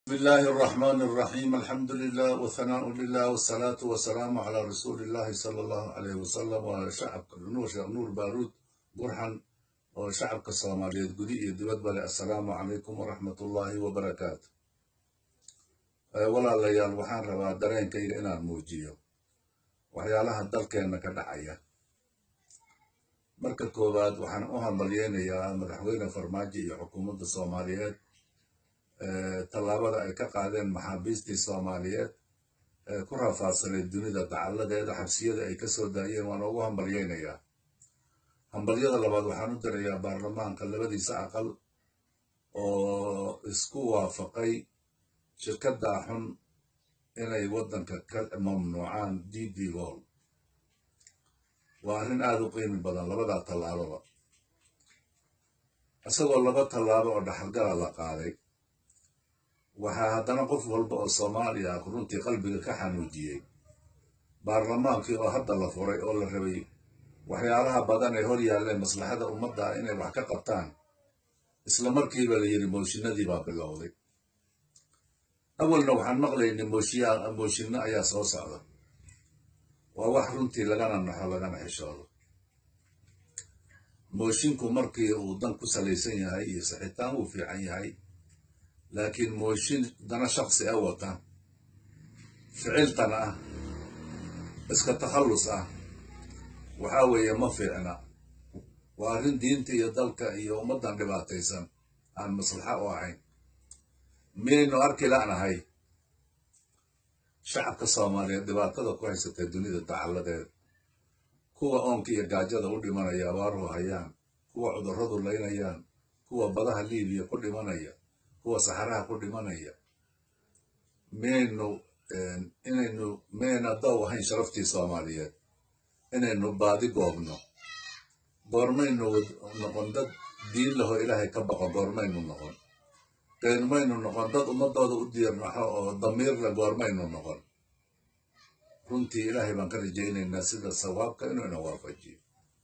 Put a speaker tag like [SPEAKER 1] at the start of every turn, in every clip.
[SPEAKER 1] بسم الله الرحمن الرحيم الحمد لله والثناء لله والصلاة والسلام على رسول الله صلى الله عليه وسلم وشعب نور نور بارود برحن وشعب الصومالية قدي دبد بل السلام عليكم ورحمة الله وبركاته ولا ليال وحان ربا درين كي إنا موجيو وحيالها الدلكين كدعية marka koowaad waxaan u hambalyeynayaa madaxweyne farmaajo iyo xukuumadda soomaaliyeed tallaabada ay ka qaadeen maxaabiistii soomaaliyeed ee ku rafaadsaneed dunida dacalladeeda xabsiyada ay ka soo daayeen waan ugu hambalyeynayaa hambalyada labaad waxaan u dirayaa baarlamaanka labadiisa aqal oo isku waafaqay shirkaddaa xun inay waddanka ka mamnuucaan d d gol waa arrin aada u qiimi badan labadaa tallaababa isagoo laba tallaabo oo dhaxalgala la qaaday waxaa haddana qof walba oo soomaaliya ah runtii qalbiga ka xanuujiyey baarlamaankii oo hadda la furay oo la rabay waxyaalaha badan ee hor yaalleen maslaxada ummadda ah inay wax ka qabtaan isla markiiba la yidhi mooshinadii baa bilowday awalna waxaan maqlaynay mooshinno ayaa soo socda waa wax runtii lagana naxo lagana xishoodo moshinku markii uu dan ku salaysan yahay iyo saxitaan wuu fiican yahay laakiin mooshin dana shaksi a wata ficiltan ah iska takhallus ah waxaa weeye ma fiicna waa arrin diinta iyo dalka iyo ummaddan dhibaataysan aan maslaxa u ahayn miyaynu arki la'nahay shacabka soomaaliyeed dhibaatada ku haysatee dunida dacalladeed kuwa oonka iyo gaajada u dhimanaya abaaruhu hayaan kuwa cudurradu laynayaan kuwa badaha liibiya ku dhimanaya kuwa saxaraha ku dhimanaya miyaynu inaynu miyayna daw ahayn sharaftii soomaaliyeed inaynu baadi goobno goormaynu noqon dad diin laho ilaahay ka baqo goormaynu noqon goormaynu noqon dad ummadooda u diirnaxo oo damiirla goormaynu noqon runtii ilaahay baan ka rajaynaynaa sida sawaabka inuu ina waafajiyo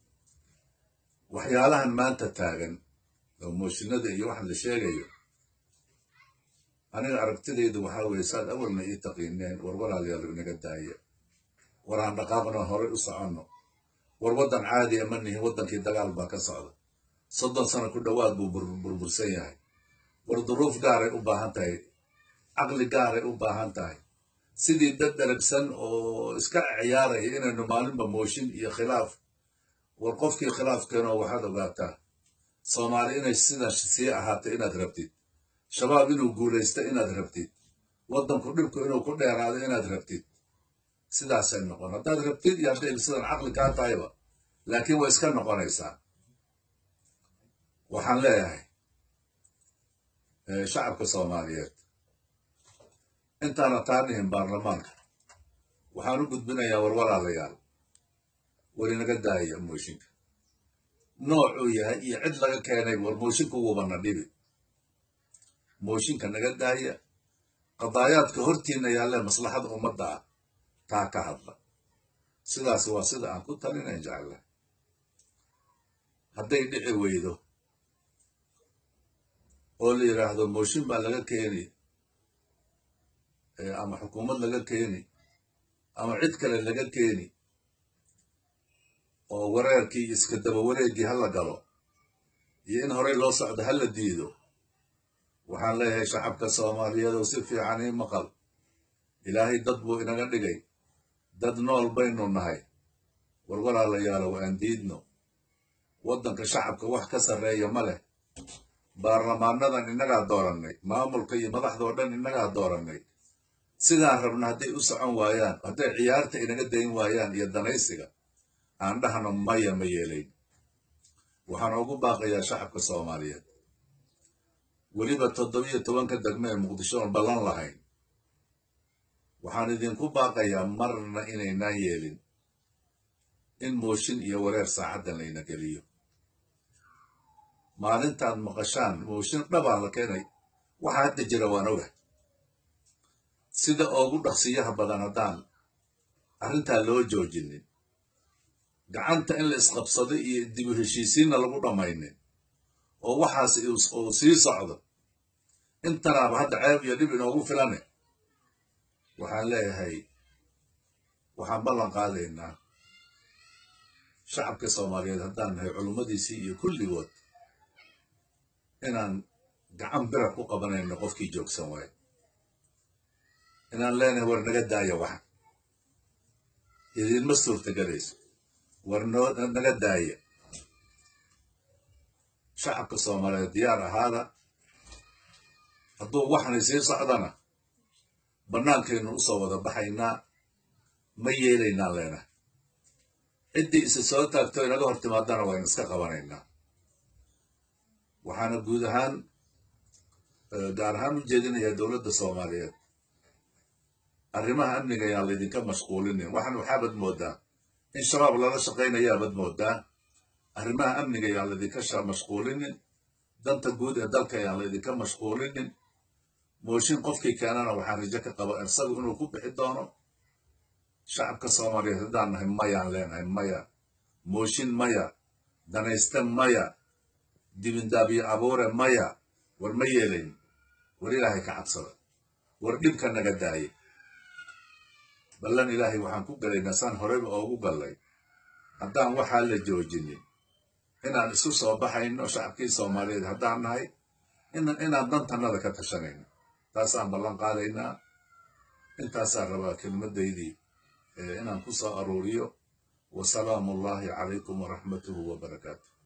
[SPEAKER 1] waxyaalahan maanta taagan oo mooshinada iyo waxa la sheegayo aniga aragtidaydu waxaa weeye saad awalna ii taqiineen war walaalayaal inaga daaya war aan dhaqaaqno horay u soconno war waddan caadiya ma nihin waddankii dagaal baa ka socda soddon sano ku dhowaad buu burbursan yahay war duruuf gaaray u baahan tahay caqli gaaray u baahan tahay sidii dad dharagsan oo iska ciyaaraya inaynu maalinba mooshin iyo khilaaf war qofkii khilaafkeenoo waxaad ogaataa soomaali inay sidan sii ahaatay inaad rabtid shabaab inuu guulaysto inaad rabtid waddanku dhibku inuu ku dheeraado inaad rabtid sidaasay noqon haddaad rabtid iyo hadday sidan caqli kaa tahayba laakiin way iska noqonaysaa waxaan leeyahay shacabka soomaaliyeed intaana taa dhihin baarlamaanka waxaan u gudbinayaa war walaalayaal war inaga daaya mooshinka noocuu yahay iyo cid laga keenay war mooshinka wubana dhibi mooshinka naga daaya qadaayaadka hortiina yaallee maslaxada ummadda ah taa ka hadla sidaas waa sida aan ku talinayn jeclahay hadday dhici weydo oo la yidhaahdo mooshin baa laga keeni ama xukuumad laga keeni ama cid kale laga keeni oo wareerkii iyo iska daba wareeggii ha la galo iyo in horey loo socdo ha la diido waxaan leeyahay shacabka soomaaliyeedow si fiican ii maqal ilaahay dad buu inaga dhigay dad nool baynu nahay war walaalayaalow aan diidno waddanka shacabka wax ka sarreeya ma leh baarlamaanadan innagaa doorannay maamulka iyo madaxdao dhan innagaa doorannay sidaan rabna hadday u socon waayaan hadday ciyaarta inaga dayn waayaan iyo danaysiga aan dhahno maya ma yeelayn waxaan ugu baaqayaa shacabka soomaaliyeed weliba toddobiyo tobanka degme ee muqdisho oon ballan lahayn waxaan idinku baaqayaa marna inaynaan yeelin in mooshin iyo wareer saacaddan layna geliyo maalintaad maqashaan mooshin dhabaa la keenay waxaa hadda jira waan oga sida ugu dhaqsiyaha badan haddaan arrintaa loo joojinin gacanta in la isqabsado iyo dibu heshiisiinna lagu dhammaynin oo waxaas uu sii socdo intanaaba hadda ceeb iyo dhib inoogu filane waxaan leeyahay waxaan ballan qaadaynaa shacabka soomaaliyeed haddaan nahay culummadiisii iyo kulligood inaan gacan bira ku qabanayno qofkii joogsan waayo inaan leenahay war naga daaya waxa idinma suurtagelayso war naga daaya shacabka soomaaliyeed diyaar ahaada hadduu waxnay sii socdana bannaankaynu usoo wada baxaynaa ma yeelaynaan leenahay ciddii isa soo taagto inaga hor timaadana waynu iska qabanaynaa waxaana guud ahaan gaar ahaan u jeedinayaa dowladda soomaaliyeed arrimaha amniga ayaan laydinka mashquulinin waxan waxaabad moodaa in shabaab lala shaqaynayaabad moodaa arrimaha amniga ayaan laydinka mashquulinin danta guud ee dalka ayaan laydinka mashquulinin mooshin qofkii keenana waxaan rajo ka qaba isagu inuu ku bixi doono shacabka soomaaliyeed haddaan nahay mayaan leenahay maya mooshin maya danayste maya dibindaabiyo abuure maya war ma yeelayn war ilaahay ka cabsada war dhibka naga daaye ballan ilaahay waxaan ku galaynaa saan horeyba oogu gallay haddaan waxaa la joojinin inaan isu soo baxayno shacabkii soomaaliyeed haddaan nahay inaan dantannada ka tashanayno taasaan ballan qaadaynaa intaasaan rabaa kelmadaydii inaan ku soo aruuriyo wasalaamu ullahi calaykum waraxmatuhu wabarakaatu